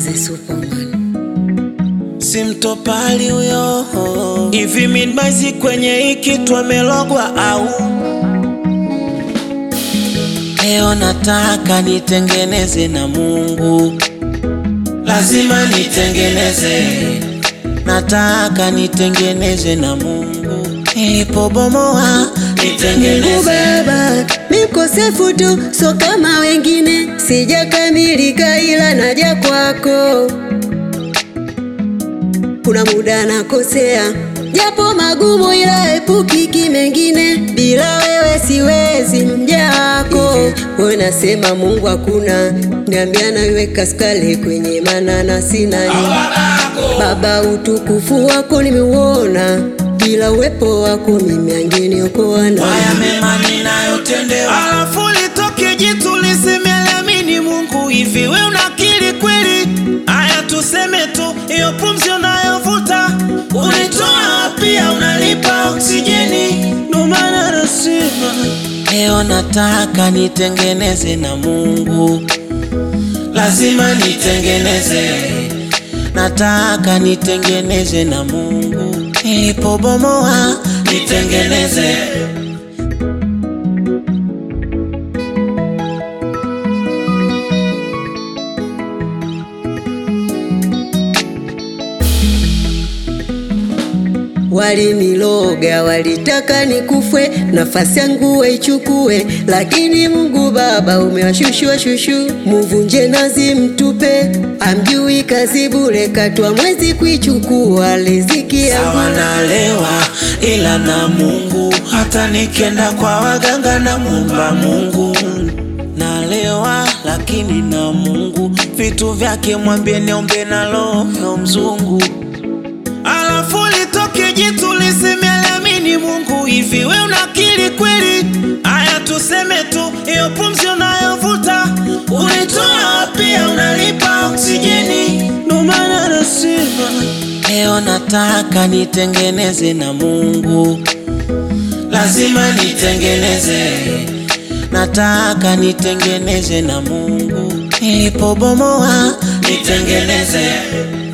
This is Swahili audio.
the Superman. simtopali huyo hivi midmaizi kwenye hiki twamelogwa au leo nataka nitengeneze na Mungu, lazima nitengeneze, nataka nitengeneze na Mungu, nilipobomoa Mungu nitengeneze. Baba, mi mkosefu tu, so kama wengine, sijakamilika ila naja kwako. Kuna muda nakosea, japo magumu, ila epukiki mengine. Bila wewe siwezi, mja wako wewe. Nasema Mungu hakuna, niambia naiweka skale kwenye manana sina Baba, utukufu wako nimeuona, bila uwepo wako mimi angeniokoa na Haya mema ninayotendewa, alafu litoke jitu lisemeliamini Mungu. Hivi we unakiri kweli? Haya tuseme tu, hiyo pumzi unayovuta unitoa pia unalipa oksijeni. Ndo maana nasema leo nataka nitengeneze na Mungu, lazima nitengeneze, nataka nitengeneze na Mungu, nilipobomoa nitengeneze. Waliniloga, walitaka nikufwe, nafasi yangu waichukue, lakini Mungu Baba umewashushua shushu, muvunje nazi mtupe, amjui kazi bure, katwa mwezi kuichukua riziki Sawa yangu. nalewa ila na Mungu, hata nikienda kwa waganga na muomba Mungu. Nalewa lakini na Mungu, vitu vyake mwambie niombe na roho mzungu. Alafu litoke jitu lisemeliamini Mungu. Hivi we unakiri kweli? Haya tuseme tu, hiyo pumzi unayovuta unitoa pia unalipa oksijeni. Ndo maana nasema leo nataka nitengeneze na Mungu, lazima nitengeneze, nataka nitengeneze na Mungu, nilipobomoa nitengeneze.